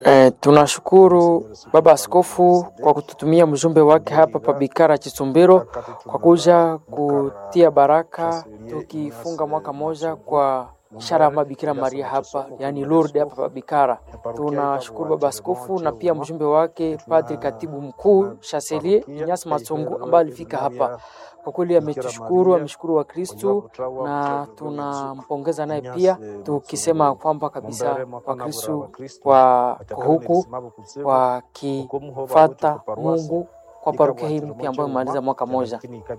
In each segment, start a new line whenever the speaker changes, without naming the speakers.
Eh, tunashukuru Baba Askofu kwa kututumia mjumbe wake hapa pa Bikara Chisumbiro kwa kuja kutia baraka tukifunga mwaka moja kwa ishara ya Bikira Maria hapa yani Lourdes hapa pa Bikara. Tunashukuru Baba Askofu na pia mjumbe wake Padri Katibu Mkuu Chancelier Inyas Matungu ambaye alifika hapa. Kwa kweli ametushukuru, ameshukuru wa Kristu na tunampongeza naye pia, tukisema kwamba kabisa Wakristu wako huku wakifata Mungu kwa parokia hii mpya ambayo imemaliza mwaka moja.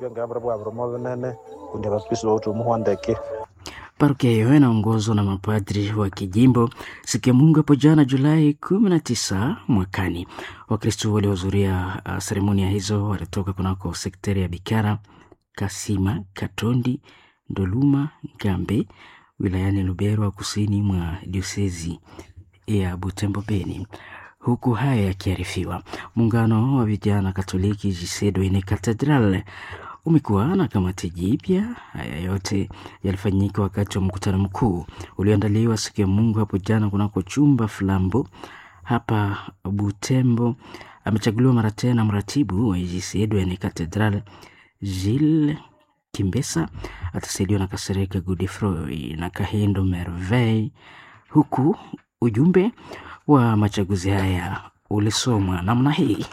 Parokia hiyo inaongozwa na mapadri wa kijimbo. Siku ya Mungu hapo jana Julai kumi na tisa mwakani, Wakristo waliohudhuria uh, seremonia hizo walitoka kunako sekteri ya Bikara, Kasima, Katondi, Ndoluma, Gambe wilayani Lubero, kusini mwa diosezi ya Butembo Beni. Huku haya yakiarifiwa, muungano wa vijana Katoliki Jisedo ine Katedral umekuwa na kamati jipya. Haya yote yalifanyika wakati wa mkutano mkuu ulioandaliwa siku ya Mungu hapo jana kunako chumba Flambo hapa Butembo. Amechaguliwa mara tena mratibu wa IGC Edwin Cathedral Gilles Kimbesa, atasaidiwa na Kasereka Godefroy na Kahindo Merveille, huku ujumbe wa machaguzi haya ulisomwa namna hii.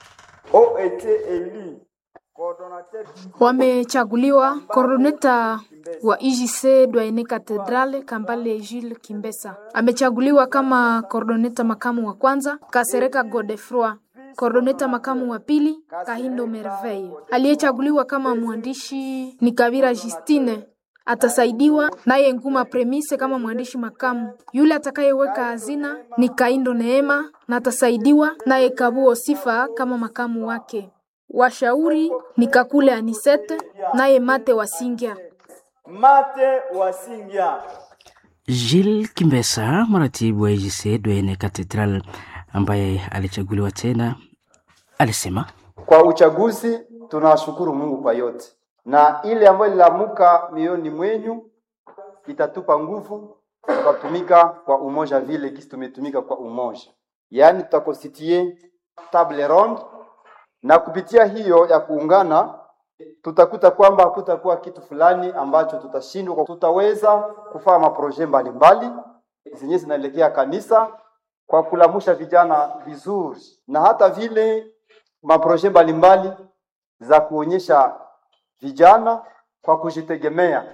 Wamechaguliwa koroneta wa IJC Dwaene Cathedral Kambale Jules Kimbesa amechaguliwa kama koordoneta makamu wa kwanza, Kasereka Godefroy koordoneta makamu wa pili, Kahindo Merveille. Aliyechaguliwa kama mwandishi ni Kabira Justine atasaidiwa naye Nguma Premise kama mwandishi makamu. Yule atakayeweka hazina ni Kaindo Neema na atasaidiwa naye Kabuo Sifa kama makamu wake. Washauri ni Kakule Anisete naye Mate Wasingya.
Mate Wasingya.
Gilles Kimbesa, mratibu wa IGC Dwayne Cathedral ambaye alichaguliwa tena, alisema
Kwa uchaguzi tunashukuru Mungu kwa yote, na ile ambayo ililamuka mioyoni mwenyu itatupa nguvu tukatumika kwa umoja vile kisi tumetumika kwa umoja, yaani tutakonstitue table ronde, na kupitia hiyo ya kuungana tutakuta kwamba hakutakuwa kitu fulani ambacho tutashindwa. Tutaweza kufanya maproje mbalimbali zenye zinaelekea kanisa kwa kulamusha vijana vizuri, na hata vile maproje mbalimbali za kuonyesha vijana kwa kujitegemea.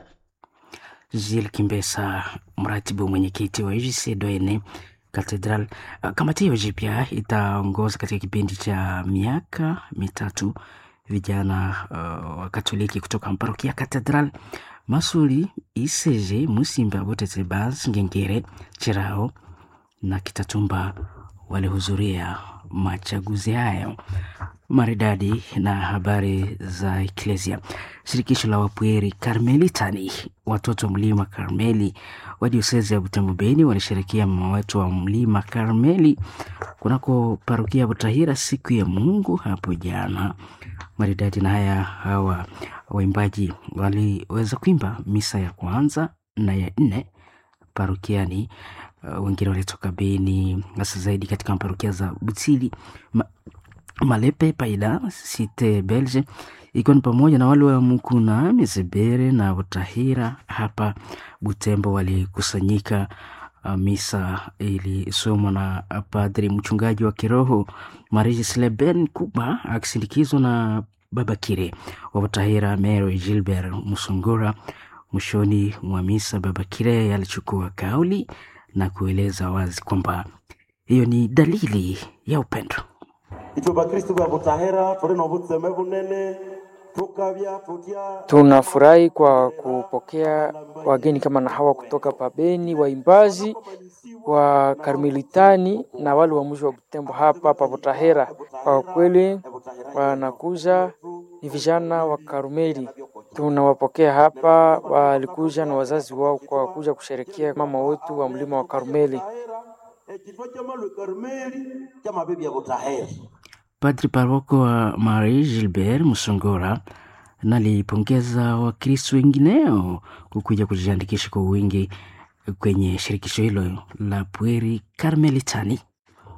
Gilles Kimbesa, mratibu mwenyekiti wa IGC Dwayne Cathedral. Kamati hiyo jipya itaongoza katika kipindi cha miaka mitatu vijana uh, wa Katoliki kutoka parokia Cathedral Masuli, Iseje, Musimba, Butetebas, Ngengere, Chirao na Kitatumba walihudhuria machaguzi hayo maridadi. Na habari za Eklesia, shirikisho la Wapweri Karmelitani, watoto mlima Karmeli wa diosezi ya Butembo Beni walisherekea mama wetu wa mlima Karmeli kunako parokia Butahira siku ya Mungu hapo jana maridadi. Na haya hawa waimbaji waliweza kuimba misa ya kwanza na ya nne parokiani. Uh, wengine walitoka Beni, hasa zaidi katika parokia za Butili, Ma, Malepe, Paida, Site Belge, ikiwa ni pamoja na wale wa Mukuna, Mizebere na Butahira hapa Butembo walikusanyika. Uh, misa ilisomwa na padri mchungaji wa kiroho Marie Sleben Kuba akisindikizwa na Baba Kire wa Butahira Mary Gilbert Musungura. Mwishoni mwa misa, Baba Kire alichukua kauli na kueleza wazi kwamba hiyo ni dalili ya upendo.
Tunafurahi kwa kupokea wageni kama na hawa kutoka Pabeni, waimbaji wa Karmelitani na wale wa mji wa Butembo hapa pa Butahera. Kwa kweli wanakuja ni vijana wa Karmeli, tunawapokea hapa. Walikuja na wazazi wao kwa kuja kusherekea mama wetu wa mlima wa Karmeli.
Padri paroko wa Marie Gilbert Musongora nalipongeza Wakristo wengineo kukuja kujiandikisha kwa wingi kwenye shirikisho hilo la Pweri Karmelitani.